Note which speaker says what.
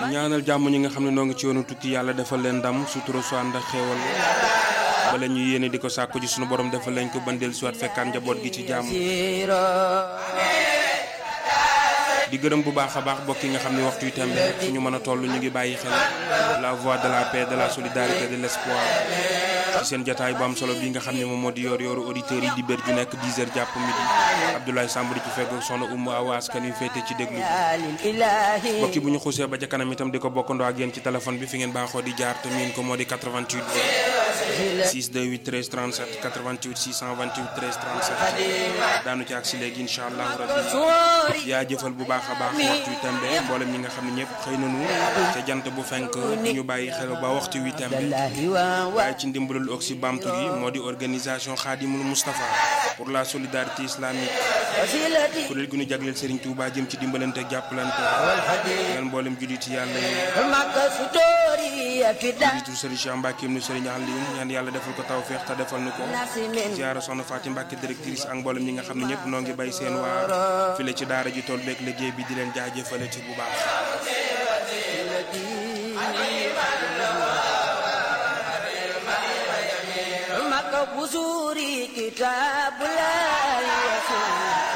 Speaker 1: ñaanal jàmm ñi nga xam ne noo ngi ci yoonu tukki yàlla defal leen ndam sutura su ànd ak xéewal bala ñu yéene di ko sàkku ci sunu borom defal leen ko bandeel suwaat fekkaan njaboot gi ci jàmm di gërëm bu baax a baax bokk yi nga xam ne waxtu yu tembe fu ñu mën a toll ñu ngi bàyyi xel la voix de la paix de la solidarité de l'espoir ci seen jataay bu am solo bi nga xam ne moom moo di yor yoru auditeurs yi di bér ju nekk 10 heures jàpp midi Abdoulaye Samb di ci fekk soxna Oumou Awa askan wi féete ci déglu bi bokki bu ñu xuusee ba ca kanam itam di ko bokkandoo ak yéen ci téléphone bi fi ngeen baaxoo di jaar te miin ko moo di 88 628 13 37 88 628 13 37 daanu ci ak si léegi incha allah rabbi yaa jëfal bu baax a baax waxtu wi tembe mboolem ñi nga xam ne ñëpp xëy nañu ca jant bu fenk ñu bàyyi xel ba waxtu wi tembe waaye ci ndimbalul oxy bamtu gi moo di organisation Khadimul Moustapha pour la solidarité islamique kuréel gu ñu jagleel Serigne Touba jëm ci dimbalante ak jàppalante ngeen mboolem julliti yàlla yi jiitu Serigne Cheikh Mbacke nu Serigne Alioune ñaan yàlla defal ko tawfeex te defal nu ko ziara soxna Fatim Mbacke directrice ak mboolem ñi nga xam ne ñëpp noo ngi bay seen waar file ci daara ji tool beeg liggéey bi di leen jaajëfale ci bu baax
Speaker 2: بزوري كتاب لا يفوت